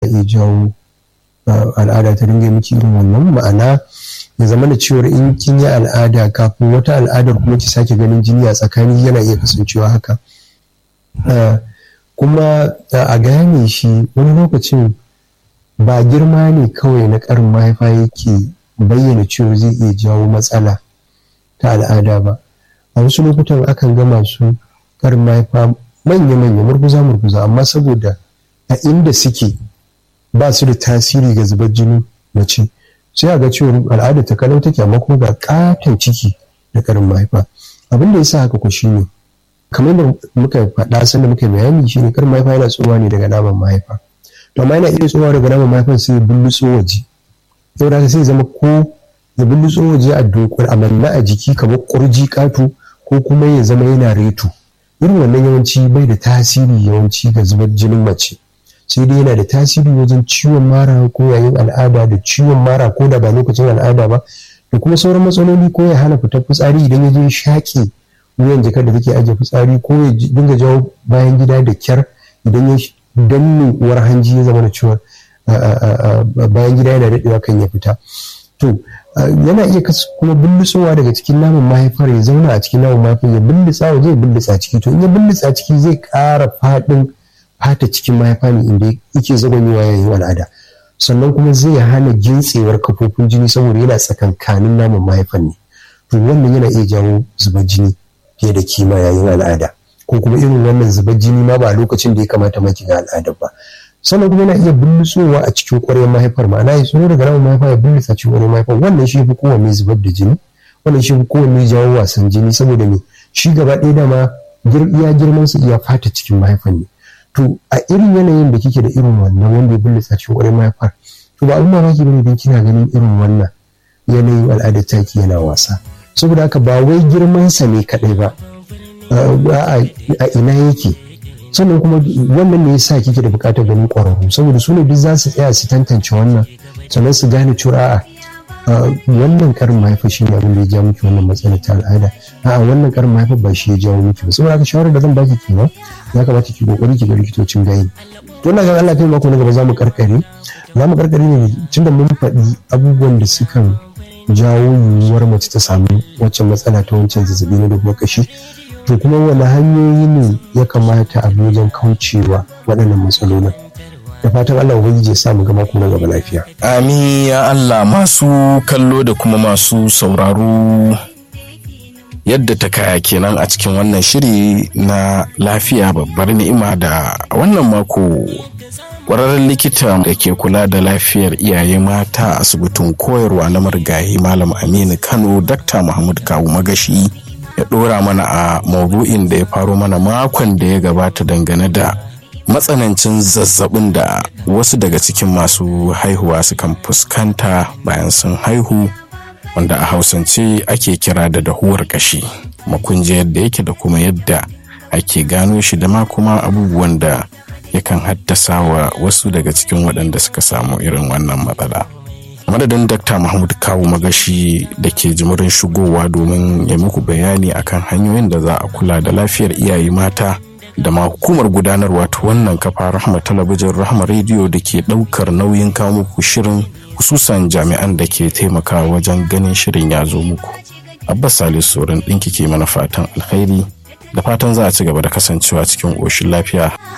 iya jawo al'ada ta dinga miki irin wannan ma'ana ya zama da cewar in kin yi al'ada kafin wata al'adar kuma ki sake ganin jini a tsakani yana iya kasancewa haka kuma a gane shi wani lokacin ba girma ne kawai na karin mahaifa yake bayyana cewa zai iya jawo matsala ta al'ada ba a wasu lokutan akan ga masu karin mahaifa manya-manya murguza-murguza amma saboda a inda suke ba su da tasiri ga zubar jini mace sai a ga cewa al'ada ta kalau take amma kuma ga katon ciki da karin mahaifa abin da ya sa haka ku shine kamar da muka faɗa sanda muka bayani shine karin mahaifa yana tsowa ne daga naman mahaifa to amma yana iya tsowa daga naman mahaifan sai ya bullutso waje saboda haka sai zama ko ya bullutso waje a dokar a manna a jiki kamar kurji katu ko kuma ya zama yana reto irin wannan yawanci bai da tasiri yawanci ga zubar jinin mace sai dai yana da tasiri wajen ciwon mara ko yayin al'ada da ciwon mara ko da ba lokacin al'ada ba da kuma sauran matsaloli ko ya hana fitar fitsari idan ya je shaƙe wuyan jikar da take ajiye fitsari ko ya dinga jawo bayan gida da kyar idan ya danne uwar hanji ya zama da ciwon bayan gida yana daɗewa kan ya fita to yana iya kuma bullutsowa daga cikin naman mahaifar ya zauna a cikin naman mahaifar ya bullutsa waje ya bullutsa ciki to in ya bullutsa ciki zai ƙara faɗin fata cikin mahaifa ne inda yake zagonyewa yayin al'ada sannan kuma zai hana gintsewar kafofin jini saboda yana tsakankanin naman mahaifan ne to wannan yana iya jawo zubar jini fiye da kima yayin al'ada ko kuma irin wannan zubar jini ma ba a lokacin da ya kamata ma ga al'ada ba sannan kuma yana iya bullutsowa a cikin ƙwaryar mahaifar ma'ana ya tsoro daga naman mahaifa ya bullutsa cikin ƙwaryar mahaifar wannan shi fi kowanne zubar da jini wannan shi fi kowanne jawo wasan jini saboda me shi gaba ɗaya dama iya girman su iya fata cikin mahaifar ne to a irin yanayin da kike da irin wannan wanda ya bullutsa cikin ƙwaryar mahaifar to ba abin mamaki bane idan kina ganin irin wannan yanayin al'adar taki yana wasa saboda haka ba wai girmansa ne kaɗai ba a ina yake sannan kuma wannan ne yasa kike da buƙatar ganin ƙwararru saboda su ne duk za su tsaya su tantance wannan sannan su gane cewa a'a wannan karin mahaifa shi ne abin da ya ja miki wannan matsalar ta al'ada a'a wannan karin mahaifa ba shi ya jawo miki ba saboda haka shawarar da zan baki kenan ya kamata ki kokari ki ga likitocin gayi to na ga Allah kai mako na gaba za mu karkare za mu karkare ne tunda mun faɗi abubuwan da sukan jawo yiwuwar mace ta samu waccan matsala ta wancan zazzabi na dogon kashi to kuma wani hanyoyi ne ya kamata a wajen kaucewa waɗannan matsalolin da fatan Allah ubangiji ya sa mu gama kuma gaba lafiya amin ya Allah masu kallo da kuma masu sauraro yadda ta kaya kenan a cikin wannan shiri na lafiya babbar ni'ima da wannan mako kwararren likita da ke kula da lafiyar iyaye mata a asibitin koyarwa na marigayi malam aminu kano dakta muhammad kawu magashi ya dora mana a maudu'in da ya faro mana makon da ya gabata dangane da matsanancin zazzabin da wasu daga cikin masu haihuwa sukan fuskanta bayan sun haihu wanda a hausance ake kira da dahuwar kashi makunji yadda yake da kuma yadda ake gano shi da ma kuma abubuwan da yakan haddasa wa wasu daga cikin waɗanda suka samu irin wannan matsala. madadin Dr. Mahmud Kawu Magashi da ke jimurin shigowa domin ya muku bayani akan hanyoyin da za a kula da lafiyar iyaye mata da ma hukumar gudanarwa ta wannan kafa rahama talabijin rahama rediyo da ke ɗaukar nauyin kawo muku shirin hususan jami'an da ke taimakawa wajen ganin shirin ya zo muku. Abbas Salisu Sorin ɗinki ke mana fatan alkhairi da fatan za a ci gaba da kasancewa cikin ƙoshin lafiya.